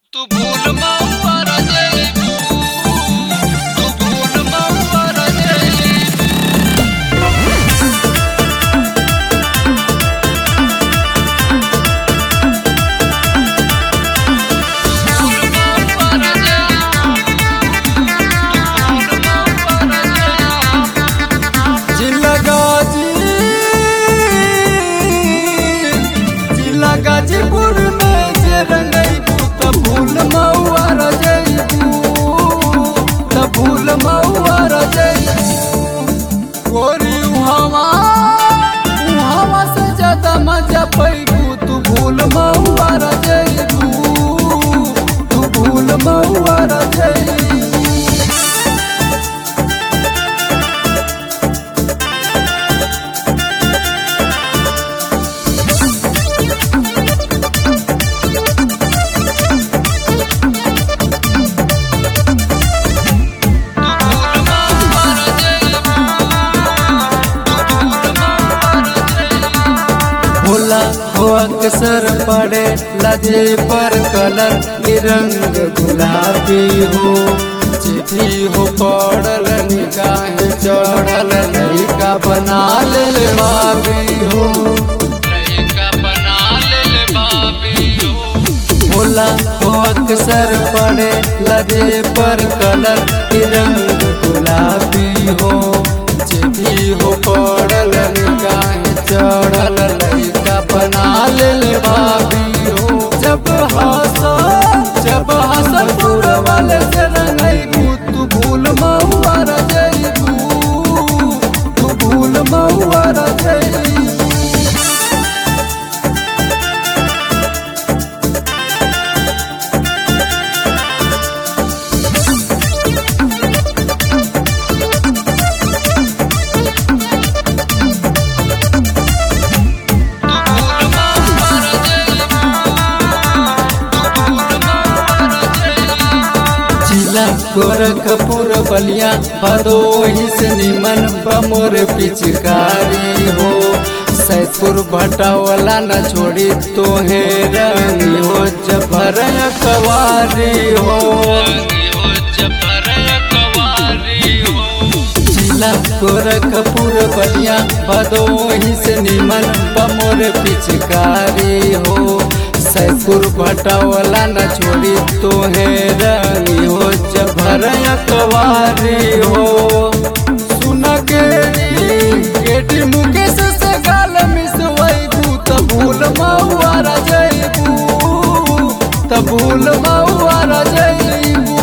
तू भूल महुआ रजैबू तू भूल महुआ रजैबू जिला गाजी जिला गाजीपुर में जे रंगैबू त भूल महुआ रजैबू त भूल महुआ रजैबू गोरी उहावा उहावा से ज्यादा मजा पैबू तू भूल महुआ रजैबू तू भूल महुआ रजैबू भोला हो अक्सर पड़े लजे पर कलर निरंग गुलाबी हो चिट्ठी हो पड़ल निगाह चढ़ल लड़का बना ले बाबी हो लइका बना ले बाबी हो भोला हो अक्सर पड़े लजे पर कलर निरंग गुलाबी हो चिट्ठी हो पड़ल निगाह चढ़ल लड़का बना ले बाबी हो जब हंसा जब हंसल पूरा वाले से रंगैबू तू भूल महुआ रजैबू तू भूल महुआ रजैबू जिला गोरखपुर बलिया भदोही से निमन बमोर पिचकारी हो सैदपुर भटावला न छोड़ी तोहे रंगी हो जबर कवारी हो जिला गोरखपुर बलिया भदोही से निमन बमोर पिचकारी हो सैदपुर भटावला न छोड़ी तोहे रंगी हो जबर कवारी हो सुन गेरी गेटी मुकेश से गाल मिसवैबू त भूल महुआ रजैबू त भूल महुआ रजैबू